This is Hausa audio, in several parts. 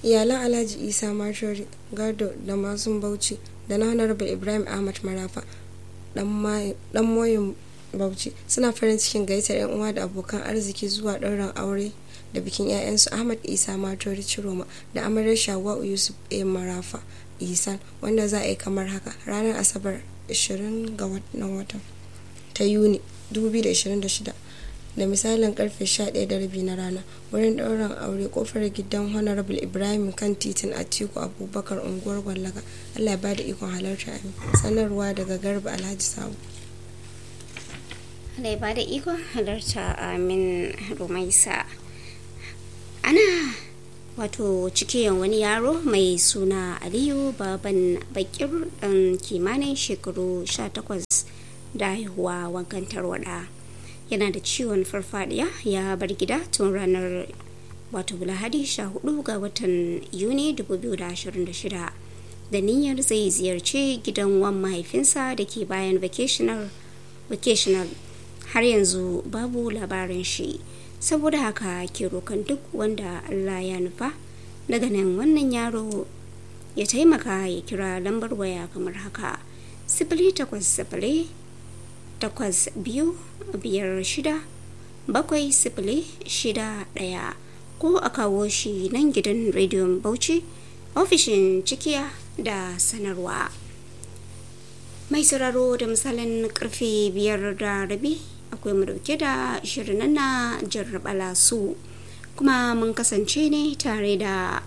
iyalan alhaji isa marshari gardo da masun bauchi da na honorable ibrahim ahmad marafa dan moyin bauchi suna farin cikin gaitar yan uwa da abokan arziki zuwa ɗaurin aure da bikin 'ya'yansu ahmad isa martori ciroma da amaryar shawa'u yusuf a marafa isan wanda za a yi kamar haka ranar asabar 20 ga watan ta yuni 2026 da misalin karfe 11 da rabi na rana wurin ɗaurin aure kofar gidan honorable ibrahim kan titin atiku abubakar unguwar gwallaga allah ya bada ikon halarta amin sanarwa daga garba alhaji sabu allah ya bada ikon halarta amin rumaisa ana wato cikiyan wani yaro mai suna aliyu baban bakir ɗan kimanin shekaru 18 da haihuwa wankan tarwada yana da ciwon farfadiya ya bar gida tun ranar wato lahadi 14 ga watan yuni 2026 da niyyar zai ziyarci gidan wan mahaifinsa da ke bayan vacational har yanzu babu labarin shi saboda haka ke rokan duk wanda allah ya nufa daga nan wannan yaro ya taimaka ya kira lambar waya kamar haka sifili takwas sifili takwas biyu biyar shida bakwai sifili shida ɗaya ko a kawo shi nan gidan rediyon bauchi ofishin cikiya da sanarwa mai sauraro da misalin karfe biyar da rabi akwai mu dauke da shirin na jarrabala su kuma mun kasance ne tare da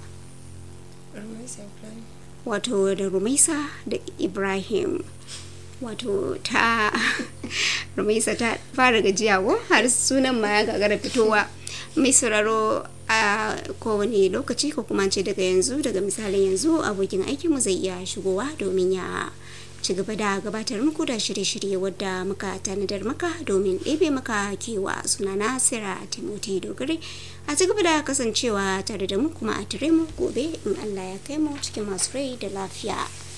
wato da rumaisa da ibrahim wato ta rumaisa ta fara gajiya ko har sunan ma ya gagara fitowa mai sauraro a kowane lokaci ko kuma ce daga yanzu daga misalin yanzu abokin aikinmu zai iya shigowa domin ya ci gaba da gabatar muku da shirye-shirye wadda muka tanadar maka domin ɗebe maka kewa sunana sira timoti dogare a ci gaba da kasancewa tare da mu kuma a tare mu gobe in allah ya kai mu cikin masu rai da lafiya